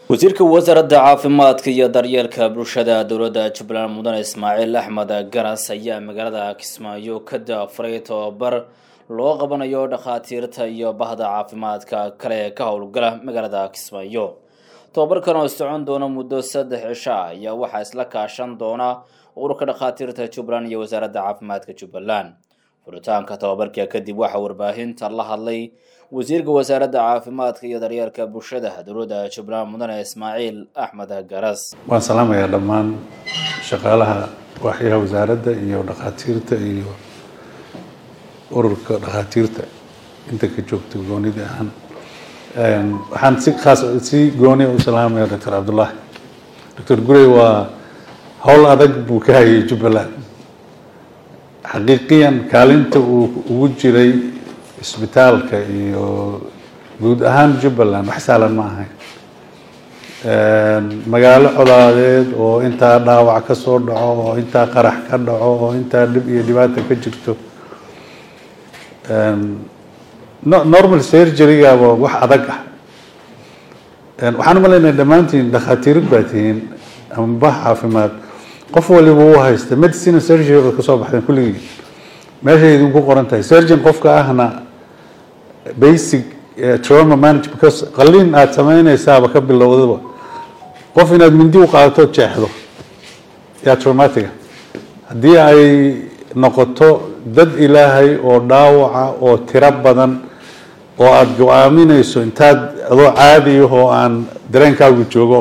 wasiirka wasaaradda caafimaadka iyo daryeelka bulshada dowladda jubbaland mudane ismaaciil axmed garas ayaa magaalada kismaayo ka daafuray tobabar loo qabanayo dhakhaatiirta iyo bahda caafimaadka kale ee ka howlgala magaalada kismaayo tobabarkan oo socon doona muddo saddex cisho ah ayaa waxaa isla kaashan doona ururka dhakhaatiirta jubbaland iyo wasaaradda caafimaadka jubbaland furitaanka tobabarka kadib waxaa warbaahinta la hadlay wasiirka wasaaradda caafimaadka iyo daryeelka bulshada dowladda jubbaland mudane ismaaciil axmed garas waan salaamayaa dhammaan shaqaalaha waaxyaha wasaaradda iyo dhakhaatiirta iyo ururka dhakhaatiirta inta ka joogta goonida ahaan waxaan si khaas si gooni u salaamaya doctor cabdullaahi doctor gurey waa howl adag buu ka hayay jubbaland xaqiiqiyan kaalinta uu ugu jiray isbitaalka iyo guud ahaan jubbaland wax saalan ma ahayn magaalo colaadeed oo intaa dhaawac ka soo dhaco oo intaa qarax ka dhaco oo intaa dhib iyo dhibaata ka jirto normal surgerygaaba wax adag ah waxaan umalaynaya dhammaantiin dhakhaatiirid baa tihiin ama bah caafimaad qof waliba uu haysta medicine surgery oo kasoo baxdeen kulligii meeshay idinku qoran tahay surgeon qofka ahna basic trauma manage because qalliin aada sameynaysaaba ka bilowdaba qof inaad mindi u qaadato jeexdo yaa traumatiga haddii ay noqoto dad ilaahay oo dhaawaca oo tiro badan oo aada go-aaminayso intaad adoo caadi ah oo aan dareenkaagu joogo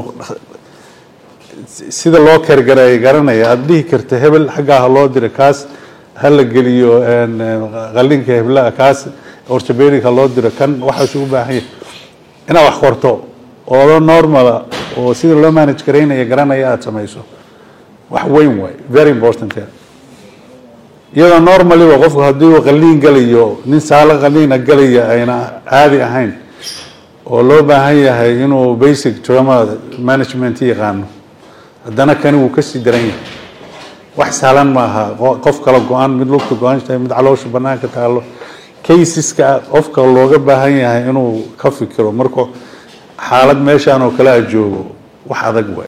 sida loo kergareeya garanaya aada dhihi karta hebel xaggaa ha loo dira kaas ha la geliyo qallinka heblaha kaas ortobedic ha loo diro kan waxaas u baahan yahay inaad wax qorto oo normala oo sida loo manage garaynaya garanaya aada samayso wax weyn waay very important iyadoo normaliba qofku haddii uu qalliin galayo nin saalo qalliina galaya ayna caadi ahayn oo loo baahan yahay inuu basic trauma management yaqaano haddana kani wuu kasii daran yahay wax saalan ma aha qof kala go-an mid lugta go-an tahay mid caloosha banaanka taalo caseska qofka looga baahan yahay inuu ka fikiro markuu xaalad meeshaan oo kale a joogo wax adag waay